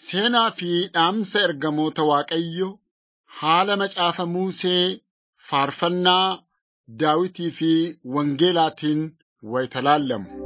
Seenaa fi dhaamsa ergamoota Waaqayyo haala macaafa Musee, faarfannaa Daawitii fi Wangeelaatiin wayita laallamu.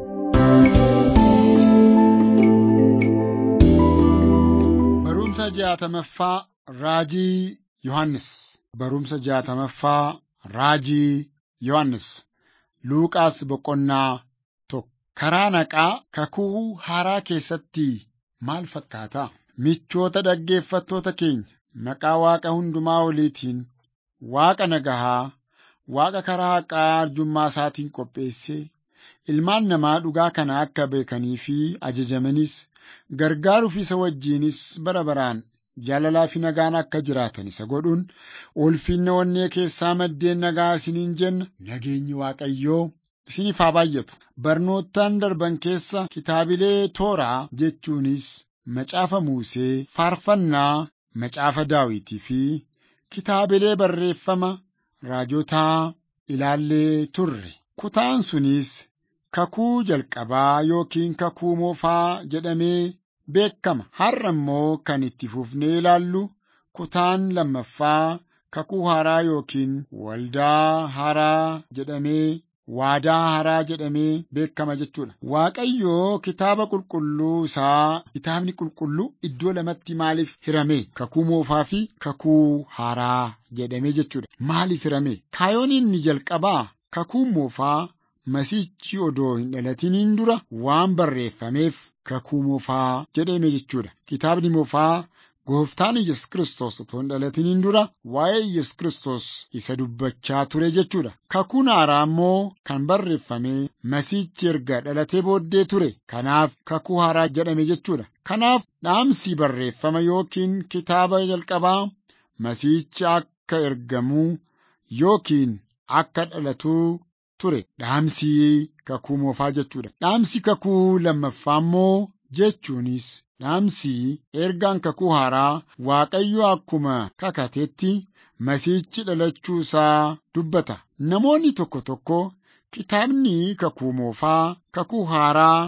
Barumsa jaatamaffaa Raajii Yohannis Barumsa jaatamaffaa Raajii Yohannis Luuqaas boqonnaa tokko karaa naqaa kakuu haaraa keessatti maal fakkaata? Michoota dhaggeeffattoota keenya maqaa Waaqa hundumaa oliitiin Waaqa nagahaa, Waaqa karaa haqaa arjummaa isaatiin qopheessee ilmaan namaa dhugaa kana akka beekanii fi ajajamanis gargaaruuf isa wajjinis bara baraan jaalalaa fi nagaan akka jiraatan isa godhuun ulfinna onnee keessaa maddeen nagaa isiniin jenna nageenyi Waaqayyoo isiniif haa baay'atu. Barnoottan darban keessa kitaabilee tooraa jechuunis macaafa Musee, faarfannaa, macaafa Daawitii fi kitaabilee barreeffama raajotaa ilaallee turre. Kutaan sunis kakuu jalqabaa yookiin kakuu moofaa jedhamee beekama. Har'a immoo kan itti fufnee ilaallu kutaan lammaffaa kakuu haaraa yookiin waldaa haaraa jedhamee waadaa haaraa jedhamee beekama jechuudha. Waaqayyoo kitaaba qulqulluu isaa kitaabni qulqulluu iddoo lamatti maaliif hirame? Kakuu moofaa fi kakuu haaraa jedhamee jechuudha. Maaliif hirame? Kaayoon inni jalqabaa kakuu moofaa masiichi odoo hin dhalatiniin dura waan barreeffameef kakuu moofaa jedhame jechuudha. Kitaabni moofaa Gooftaan Yesus Kiristoos otoo hin dhalatiniin dura waa'ee Yesus Kiristoos isa dubbachaa ture jechuudha. Kakuun haaraa immoo kan barreeffame masiichi erga dhalatee booddee ture. Kanaaf kakuu haaraa jedhame jechuudha. Kanaaf dhaamsi barreeffama yookiin kitaaba jalqabaa masiichi akka ergamuu yookiin akka dhalatuu ture. Dhaamsi kakuu moofaa jechuudha. Dhaamsi kakuu lammaffaa immoo jechuunis dhaamsi ergaan kakuu haaraa Waaqayyo akkuma kakatetti masiichi dhalachuu isaa dubbata. Namoonni tokko tokko kitaabni kakuu moofaa kakuu haaraa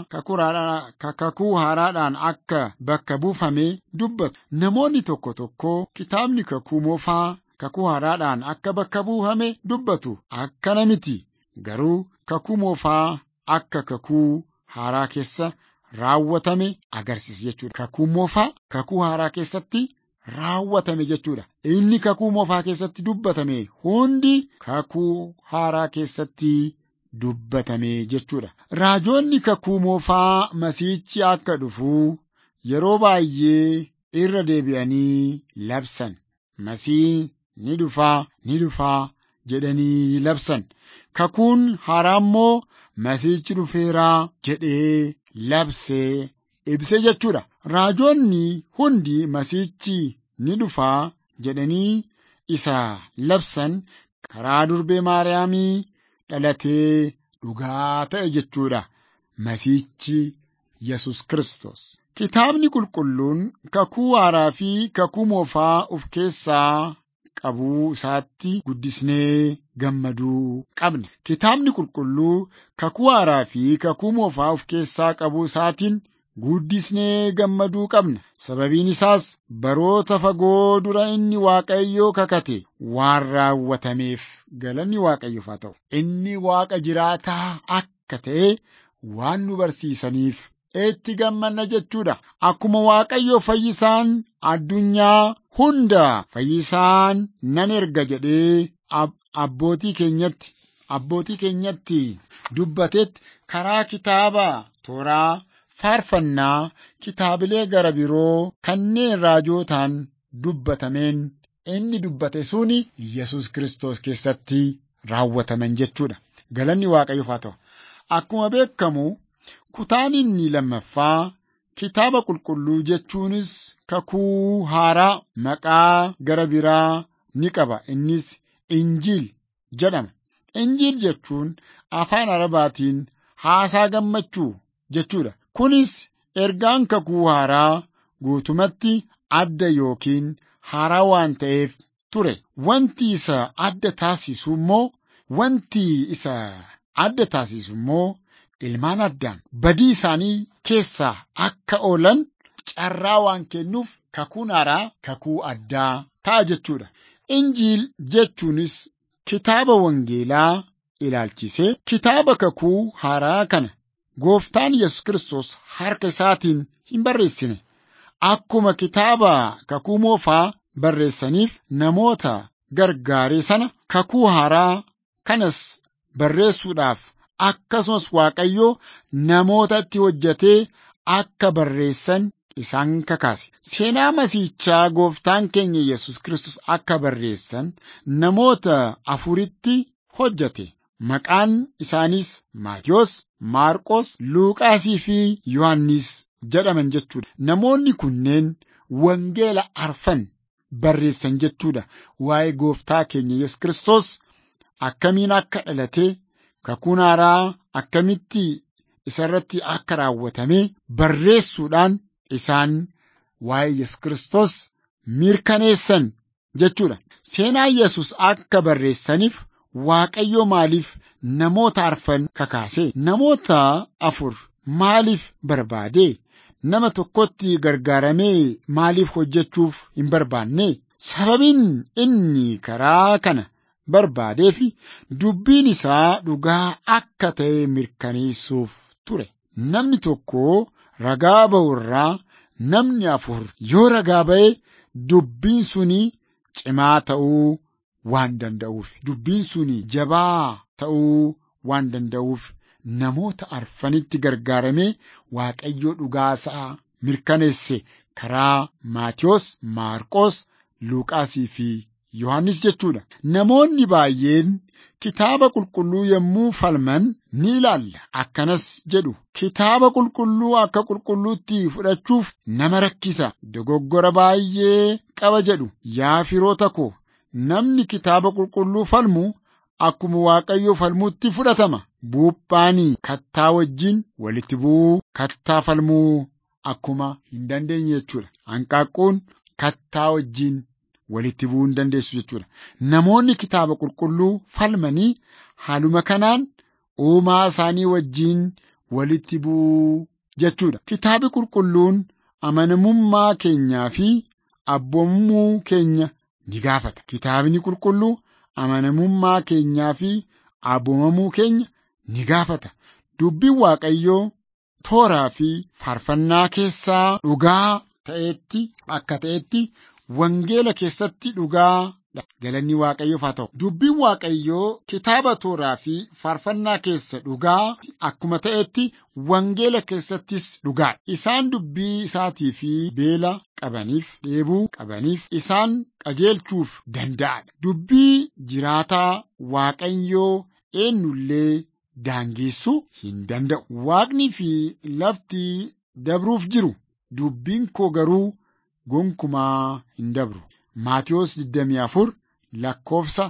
kakuu haaraadhaan akka bakka buufame dubbatu. Namoonni tokko tokko kitaabni kakuu moofaa kakuu haaraadhaan akka bakka buufame dubbatu. Akkana miti. Garuu kakuu moofaa akka kakuu haaraa keessa raawwatame agarsiisa jechuudha. Kakuu moofaa kakuu haaraa keessatti raawwatame jechuudha. Inni kakuu moofaa keessatti dubbatame hundi kakuu haaraa keessatti dubbatame jechuudha. Raajoonni kakuu moofaa masiichi akka dhufu yeroo baay'ee irra deebi'anii labsan. Masiin ni dhufaa ni dhufaa jedhanii labsan. Kakuun haaraa immoo masiichi dhufeeraa jedhee labsee ibse jechuudha. Raajoonni hundi masiichi ni dhufaa jedhanii isa labsan karaa durbee Maariyaamii dhalatee dhugaa ta'e jechuudha. Masiichi Yesus Kiristoos. Kitaabni qulqulluun kakuu haaraa fi kakuu moofaa of keessaa qabuu isaatti guddisnee gammaduu qabna. Kitaabni qulqulluu kakuu haaraa fi kakuu moofaa of keessaa qabuu isaatiin guddisnee gammaduu qabna. Sababiin isaas baroota fagoo dura inni Waaqayyoo kakate waan raawwatameef galanni Waaqayyoof haa ta'u. Inni Waaqa jiraataa akka ta'e waan nu barsiisaniif itti gammanna jechuudha. Akkuma Waaqayyo fayyisaan addunyaa hunda fayyisaan nan erga jedhee abbootii keenyatti abbootii keenyatti dubbatetti karaa kitaaba tooraa faarfannaa kitaabilee gara biroo kanneen raajootaan dubbatameen inni dubbate suni Yesus Kiristoos keessatti raawwataman jechuudha. Galanni Waaqayyoof haa ta'u. Akkuma beekamu kutaan inni lammaffaa kitaaba qulqulluu jechuunis kakuu haaraa maqaa gara biraa ni qaba. Innis Injiil jedhama. Injiil jechuun afaan Arabaatiin haasaa gammachuu jechuudha. Kunis ergaan kakuu haaraa guutumatti adda yookiin haaraa waan ta'eef ture. Wanti isa adda taasisu immoo wanti isa adda taasisu immoo ilmaan addaan badii isaanii keessaa akka oolan carraa waan kennuuf kakuun haaraa kakuu addaa ta'a jechuudha. Injiil jechuunis kitaaba wangeelaa ilaalchisee kitaaba kakuu haaraa kana gooftaan Yesus Kiristoos harka isaatiin hin barreessine. Akkuma kitaaba kakuu moofaa barreessaniif namoota gargaaree sana kakuu haaraa kanas barreessuudhaaf akkasumas Waaqayyoo namoota itti hojjetee akka barreessan isaan kakaase. Seenaa masiichaa gooftaan keenya Yesus Kiristoos akka barreessan namoota afuritti hojjete. Maqaan isaaniis Maatiyos, Maarqos, Luuqaasii fi Yohannis jedhaman jechuudha. Namoonni kunneen wangeela arfan barreessan jechuudha. Waa'ee gooftaa keenya Yesus Kiristoos akkamiin akka dhalate, kakuun haaraa akkamitti isarratti akka raawwatame barreessuudhaan isaan waa'ee Yesus Kiristoos mirkaneessan jechuudha. Seenaa Yesus akka barreessaniif Waaqayyo maaliif namoota arfan kakaase? Namoota afur maaliif barbaade? Nama tokkotti gargaaramee maaliif hojjechuuf hin barbaanne? Sababiin inni karaa kana barbaadeef dubbiin isaa dhugaa akka ta'e mirkaneessuuf ture. Namni tokko ragaa ba'u irraa namni afur yoo ragaa ba'e dubbiin suni cimaa ta'uu waan danda'uuf dubbiin suni jabaa ta'uu waan danda'uuf namoota arfanitti gargaaramee Waaqayyoo dhugaasaa mirkaneesse karaa Maatiyos, Maarqos, Luuqaasii fi Yohannis jechuudha. Namoonni baay'een kitaaba qulqulluu yommuu falman ni ilaalla. Akkanas jedhu kitaaba qulqulluu akka qulqulluutti fudhachuuf nama rakkisa. Dogoggora baay'ee qaba jedhu yaa firoota koo namni kitaaba qulqulluu falmu akkuma Waaqayyoo falmuutti fudhatama. Buuphaan kattaa wajjin walitti bu'uu kattaa falmuu akkuma hin dandeenye jechuudha. Hanqaaquun kattaa wajjin walitti bu'uu hin dandeessu jechuudha. Namoonni kitaaba qulqulluu falmanii haaluma kanaan uumaa isaanii wajjin walitti bu'uu jechuudha. Kitaabi qulqulluun amanamummaa keenyaa fi abboomamuu keenya ni gaafata. Kitaabni qulqulluu amanamummaa keenyaa fi abboomamuu keenya ni gaafata. Dubbiin Waaqayyoo tooraa fi faarfannaa keessaa dhugaa ta'etti akka ta'etti wangeela keessatti dhugaa galanni Waaqayyoof haa ta'u. Dubbiin Waaqayyoo kitaaba tooraa fi faarfannaa keessa dhugaa akkuma ta'etti wangeela keessattis dhugaa. Isaan dubbii isaatii fi beela qabaniif dheebuu qabaniif isaan qajeelchuuf danda'adha. Dubbii jiraataa Waaqayyoo eenyullee daangeessuu hin danda'u. Waaqni fi lafti dabruuf jiru dubbiin koo garuu gonkumaa hin dabru. Maatiyos 24 lakkoofsa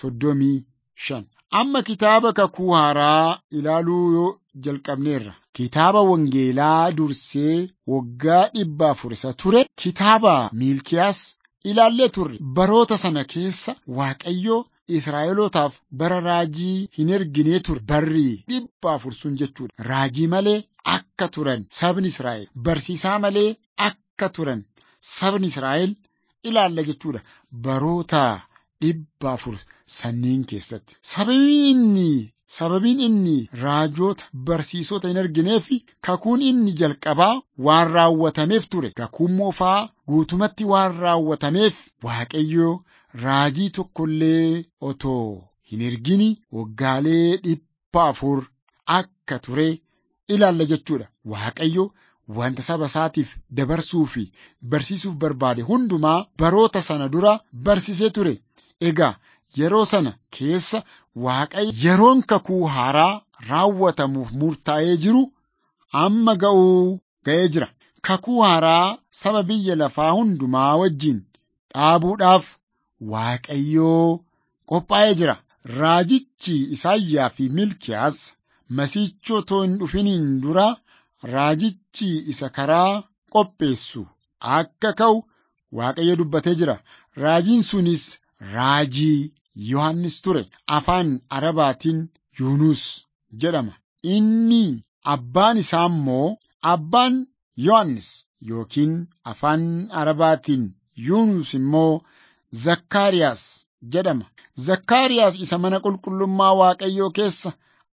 35. Amma kitaaba kakuu haaraa ilaaluu yoo jalqabneerra. Kitaaba wangeelaa dursee waggaa dhibba afur isa ture kitaaba Miilkiyaas ilaallee turre. Baroota sana keessa Waaqayyo Israa'elootaaf bara raajii hin erginee ture. Barri dhibba afur sun jechuudha. Raajii malee akka turan sabni Israa'el. Barsiisaa malee akka turan sabni Israa'el ilaalla jechuudha. Baroota dhibba afur sanniin keessatti. Sababiin inni sababiin inni raajoota barsiisota hin argineef kakuun inni jalqabaa waan raawwatameef ture. Kakuun moofaa guutumatti waan raawwatameef Waaqayyo raajii tokkollee otoo hin ergini waggaalee dhibba afur akka ture ilaalla jechuudha. Waaqayyo wanta saba isaatiif dabarsuu fi barsiisuuf barbaade hundumaa baroota sana dura barsiisee ture. Egaa yeroo sana keessa Waaqayyo yeroon kakuu haaraa raawwatamuuf murtaa'ee jiru amma ga'uu ga'ee jira. Kakuu haaraa saba biyya lafaa hundumaa wajjin dhaabuudhaaf Waaqayyoo qophaa'ee jira. Raajichi Isaayyaa fi Milkiyaas masiichoo otoo hin dhufiniin dura raajichi isa karaa qopheessu akka ka'u Waaqayyo dubbatee jira. Raajiin sunis raajii Yohannis ture. Afaan Arabaatiin Yuunus jedhama. Inni abbaan isaa immoo abbaan Yohannis yookiin afaan Arabaatiin Yuunus immoo Zakkaariyaas jedhama. Zakkaariyaas isa mana qulqullummaa Waaqayyoo keessa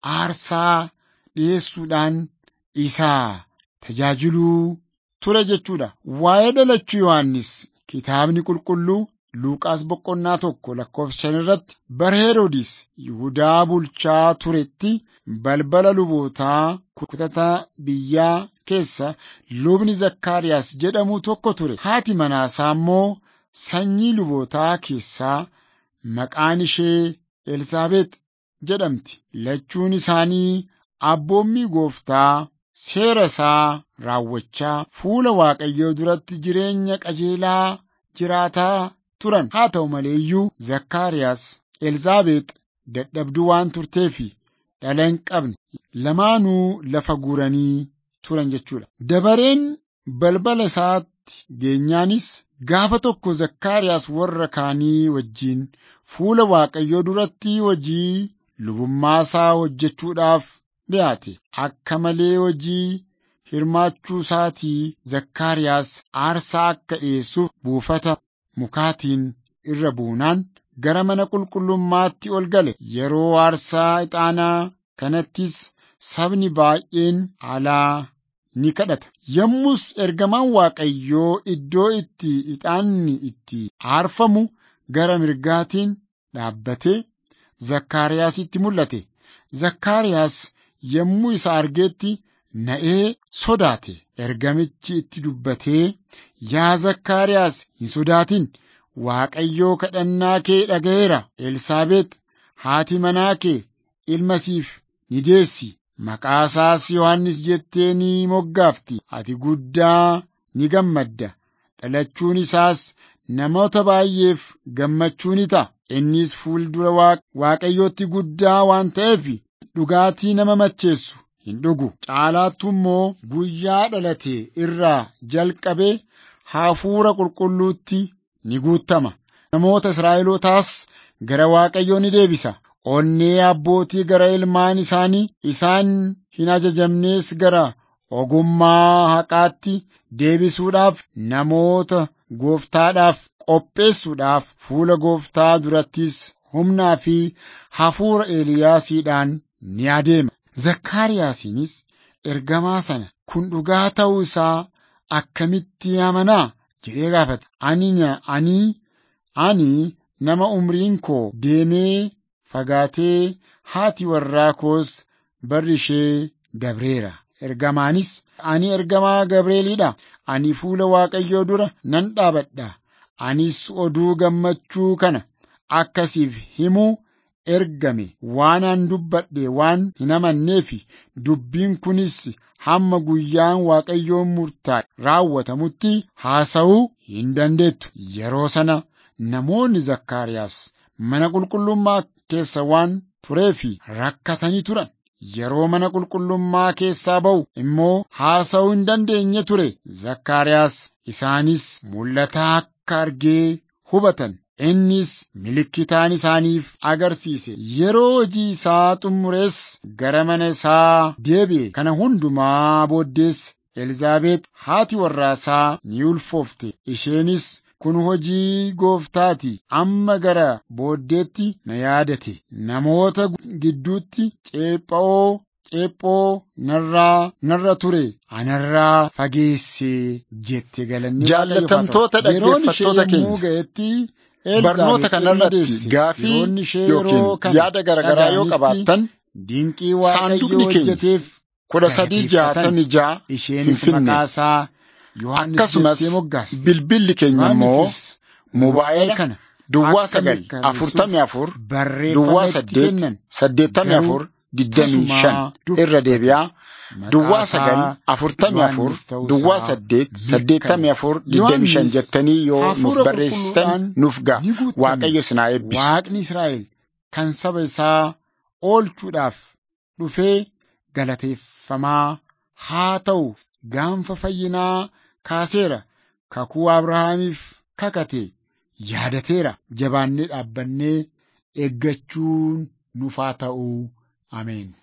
aarsaa dhiyeessuudhaan isaa tajaajiluu ture jechuudha. Waa'ee dhalachuu Yohaannis kitaabni qulqulluu Luuqaas boqonnaa tokko lakkoofsa shan irratti bara Heroodis Yihudaa bulchaa turetti balbala lubootaa kutata biyyaa keessa lubni Zakkaariyaas jedhamu tokko ture. Haati manaasaa immoo sanyii lubootaa keessaa maqaan ishee Elsaabeex jedhamti. Lachuun isaanii abboommii gooftaa seera isaa raawwachaa fuula Waaqayyoo duratti jireenya qajeelaa jiraataa turan. Haa ta'u malee iyyuu Zakkaariyaas Elzaabeex dadhabduu waan turteef dhala hin qabne lamaanuu lafa guuranii turan jechuudha. Dabareen balbala isaatti geenyaanis gaafa tokko Zakkaariyaas warra kaanii wajjin fuula Waaqayyoo duratti hojii lubummaa isaa hojjechuudhaaf dhiyaate. Akka malee hojii hirmaachuu isaatii Zakkaariyaas aarsaa akka dhiyeessuuf buufata mukaatiin irra buunaan gara mana qulqullummaatti ol gale. Yeroo aarsaa ixaanaa kanattis sabni baay'een alaa ni kadhata. Yommus ergamaan Waaqayyoo iddoo itti ixaanni itti aarfamu gara mirgaatiin dhaabbatee Zakkaariyaasitti mul'ate. Zakkaariyaas yommuu isa argeetti na'ee sodaate. Ergamichi itti dubbatee, Yaa Zakkaariyaas hin sodaatin, Waaqayyoo kadhannaa kee dhaga'eera. Elsaabeex haati manaa kee ilma siif ni deessi. Maqaa isaas Yohannis jettee ni moggaafti. Ati guddaa ni gammadda. Dhalachuun isaas namoota baay'eef gammachuu ni ta'a. Innis fuuldura Waaqayyootti guddaa waan ta'eef dhugaatii nama macheessu hin dhugu. Caalaattu immoo guyyaa dhalate irraa jalqabee hafuura qulqulluutti ni guutama. Namoota Israa'elootaas gara Waaqayyoo ni deebisa. Onnee abbootii gara ilmaan isaanii isaan hin ajajamnees gara ogummaa haqaatti deebisuudhaaf namoota gooftaadhaaf qopheessuudhaaf fuula gooftaa durattis humnaa fi hafuura Eeliyaasiidhaan ni adeema. Zakkaariyaasiinis ergamaa sana kun dhugaa ta'uu isaa akkamitti amanaa jedhee gaafata. Ani ani ani nama umriin koo deemee fagaatee haati warraa koos barri ishee dabreera. Ergamaanis ani ergamaa Gabreeliidha. Ani fuula Waaqayyoo dura nan dhaabadha. Anis oduu gammachuu kana akkasiif himuu ergame waan an dubbadhe waan hin amanneef dubbiin kunis hamma guyyaan Waaqayyoon murtaa'e raawwatamutti haasa'uu hin dandeettu. Yeroo sana namoonni Zakkaariyaas mana qulqullummaa keessa waan tureef rakkatanii turan. Yeroo mana qulqullummaa keessaa ba'u immoo haasa'uu hin dandeenye ture. Zakkaariyaas isaanis mul'ataa akka argee hubatan. Innis milikkitaan isaaniif agarsiise. Yeroo hojii isaa xumurees gara mana isaa deebi'e. Kana hundumaa booddees Elzaabeet haati warraasaa ni ulfoofte. Isheenis kun hojii gooftaati. Amma gara booddeetti na yaadate. Namoota gidduutti ceepha'oo ceephoo narraa narra ture anarraa fageesse jette galanni Jaallatamtoota dhaggeeffattoota keenya ga'etti barnoota kanarratti gaafii yookiin yaada garaagaraa yoo qabaattan dinqii saanduqni waaqayyoo keenya hojjeteef kudha sadii jaatamii ja'a isheenis Finfinnee. maqaasaa Yohaannis akkasumas jettee moggaasti. bilbilli keenya immoo Yohaannisis mobaayila kana duwwaa akka sagal mirkaneessuuf afurtamii afur barreeffama duwwaa itti saddeet kennan saddeettamii garuu afur digdamii tasuma shan dubbate. irra deebi'aa duwwaa Maqaasaa sagal afurtamii afur Yohaannis ta'uu duwwaa isaa saddeet mirkaneessa. saddeettamii afur digdamii shan Yohaannis jettanii yoo nuuf hafuura barreessitan qulqulluudhaan nuuf ga'a ni guutame. waaqayyo sinaa eebbisu. Waaqni Israa'el kan saba isaa oolchuudhaaf dhufee galateeffamaa haa ta'u gaanfa fayyinaa kaaseera kakuu Abrahaamiif kakate yaadateera jabaannee dhaabbannee eeggachuun nuuf haa ta'u ameen.